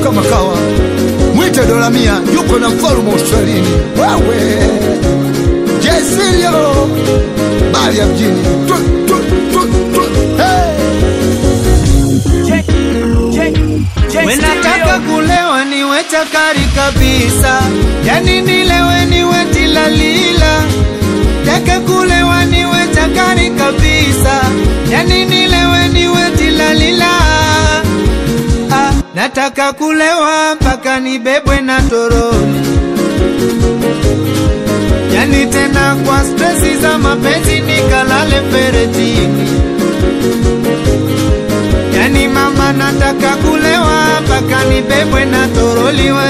kama kawa mwite dola mia yuko na mfalume Australini wewe Jesilio bali ya mjini tu, tu, tu, tu. Hey. Wenataka kulewa niwe chakari kabisa, yani nilewe niwe tilalila. Taka kulewa niwe chakari kabisa, yani nilewe niwe tilalila. Ah, nataka kulewa mpaka nibebwe na toroli, yani tena kwa stresi za mapenzi nikalale feretini. Yani mama nataka kulewa mpaka nibebwe na toroliwe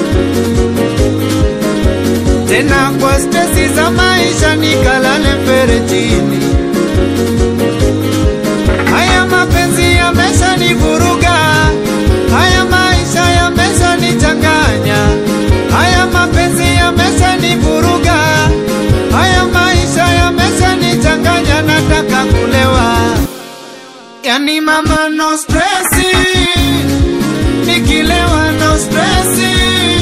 tena kwa stesi za maisha nikalale mferejini. Haya mapenzi yamesha nivuruga, haya maisha yamesha nichanganya, haya mapenzi yamesha nivuruga, haya maisha yamesha nichanganya, nataka kulewa. Yani mama no stressi, nikilewa no stressi.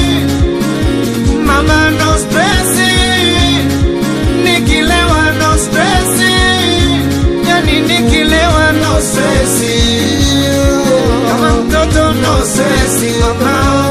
Mama no stressi, nikilewa no stressi. Yani nikilewa no stressi, kama mtoto no stressi mama.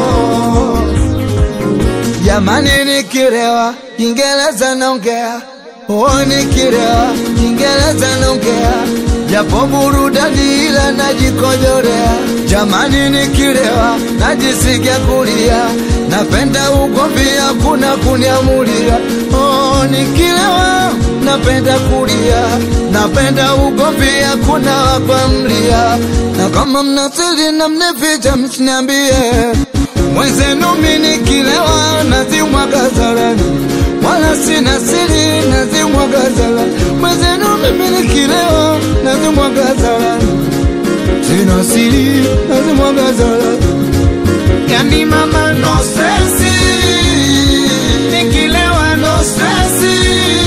Jamani, nikilewa Kiingereza naongea, oh, nikilewa Kiingereza naongea, japo burudani ila najikojorea. Jamani, nikilewa najisikia kulia, napenda ugomvi, hakuna kuniamulia. Oh, nikilewa napenda kulia, napenda ugomvi, hakuna wakuamlia, na kama mnasiri na mnificha msiniambie mwenzenu mimi nikilewa nazimwaga zarani, wala sina siri nazimwaga zarani. Mwenzenu mimi nikilewa nazimwaga zarani, sina siri nazimwaga zarani. Yani mama no stressi, nikilewa no stressi.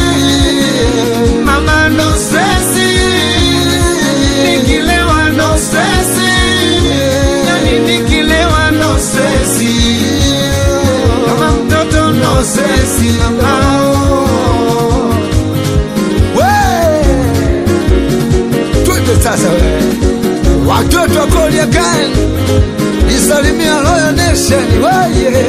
Mama no stressi, nikilewa no stressi. Yani nikilewa no stressi, kama mtoto no stressi mama. We! Twende sasa we watoto wa Koliakan, isalimia Royal Nation weye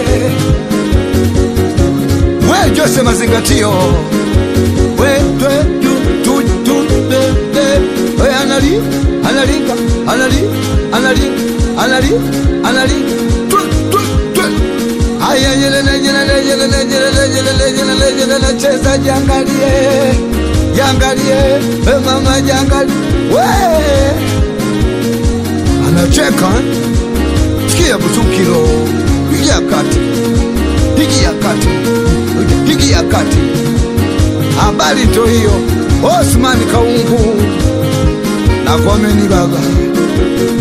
we Jose Mazingatio we twe tu tu tu de de we anali analinga anali anali anali anali tu tu tu Aya yelele yelele yelele yelele yelele yelele yelele cheza jangalie jangalie we mama jangalie we anacheka sikia busukiro pigia kati pigia kati pigia kati habari to hiyo Osman Kaungu na komeni baba